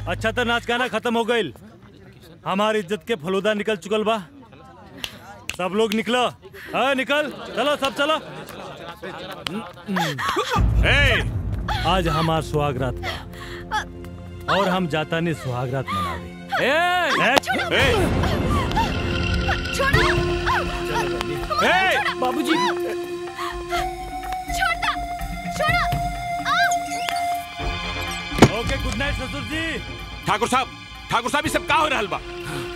अच्छा तो नाच गाना खत्म हो गईल हमारी इज्जत के फलूदा निकल चुकल बा सब लोग निकलो हाँ निकल चलो सब चलो ए, आज हमार सुहागरात बा और हम जाता नहीं सुहागरात मनावे ए, ए, ए, बाबूजी छोड़ना छोड़ो ओके गुड नाइट ससुर जी ठाकुर साहब ठाकुर साहब ये सब का हो रहल बा